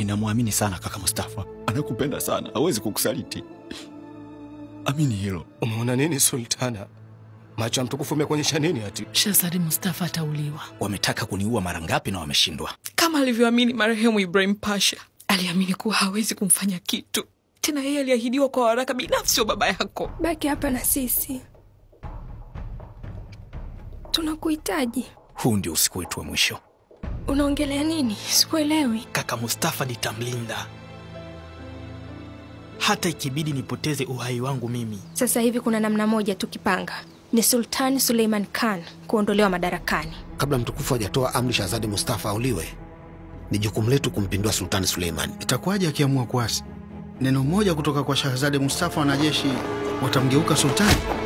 ninamwamini sana kaka Mustafa, anakupenda sana, hawezi kukusaliti. Amini hilo. Umeona nini Sultana? Macho ya mtukufu umekuonyesha nini ati? Shazadi Mustafa atauliwa Wametaka kuniua mara ngapi na wameshindwa? kama alivyoamini marehemu Ibrahim Pasha. Aliamini kuwa hawezi kumfanya kitu tena, yeye aliahidiwa kwa waraka binafsi wa baba yako. Baki hapa na sisi, tunakuhitaji. Huu ndio usiku wetu wa mwisho. Unaongelea nini? Sikuelewi. Kaka Mustafa nitamlinda hata ikibidi nipoteze uhai wangu mimi. Sasa hivi kuna namna moja tukipanga, ni Sultani Suleiman Khan kuondolewa madarakani. Kabla mtukufu hajatoa amri Shahzadi Mustafa auliwe, ni jukumu letu kumpindua Sultani Suleiman. Itakuwaje akiamua kuasi? Neno moja kutoka kwa Shahzade Mustafa, wanajeshi watamgeuka sultani.